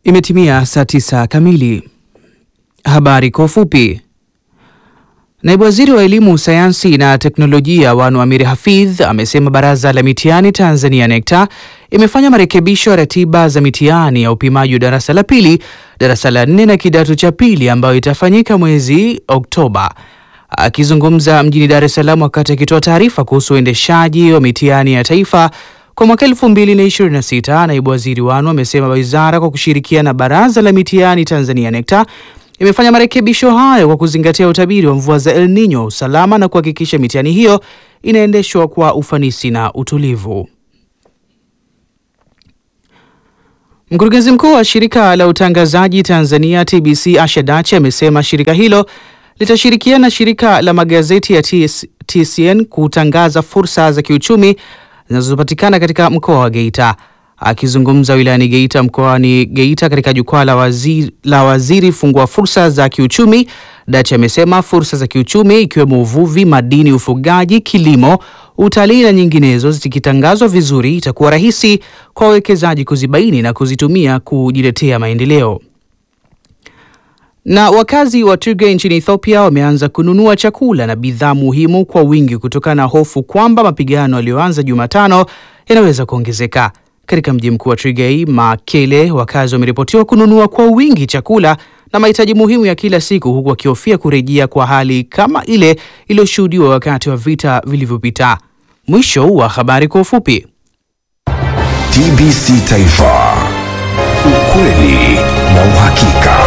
Imetimia saa tisa kamili. Habari kwa ufupi. Naibu Waziri wa Elimu, Sayansi na Teknolojia Wanu Amiri Hafidh amesema Baraza la Mitihani Tanzania NECTA imefanya marekebisho ya ratiba za mitihani ya upimaji wa darasa la pili, darasa la nne na kidato cha pili ambayo itafanyika mwezi Oktoba. Akizungumza mjini Dar es Salaam wakati akitoa taarifa kuhusu uendeshaji wa mitihani ya taifa kwa mwaka 2026, naibu waziri Wanu amesema wizara kwa kushirikiana na Baraza la Mitihani Tanzania NECTA imefanya marekebisho hayo kwa kuzingatia utabiri wa mvua za El Nino, usalama na kuhakikisha mitihani hiyo inaendeshwa kwa ufanisi na utulivu. Mkurugenzi mkuu wa shirika la utangazaji Tanzania TBC Asha Dachi amesema shirika hilo litashirikiana na shirika la magazeti ya TS, TCN kutangaza fursa za kiuchumi zinazopatikana katika mkoa wa Geita. Akizungumza wilayani Geita mkoani Geita katika jukwaa la waziri, la waziri fungua fursa za kiuchumi, Dachi amesema fursa za kiuchumi ikiwemo uvuvi, madini, ufugaji, kilimo, utalii na nyinginezo zikitangazwa vizuri, itakuwa rahisi kwa wawekezaji kuzibaini na kuzitumia kujiletea maendeleo. Na wakazi wa Tigray nchini Ethiopia wameanza kununua chakula na bidhaa muhimu kwa wingi kutokana na hofu kwamba mapigano yaliyoanza Jumatano yanaweza kuongezeka. Katika mji mkuu wa Tigray, Mekele, wakazi wameripotiwa kununua kwa wingi chakula na mahitaji muhimu ya kila siku, huku wakihofia kurejea kwa hali kama ile iliyoshuhudiwa wakati wa vita vilivyopita. Mwisho wa habari kwa ufupi. TBC Taifa, ukweli na uhakika.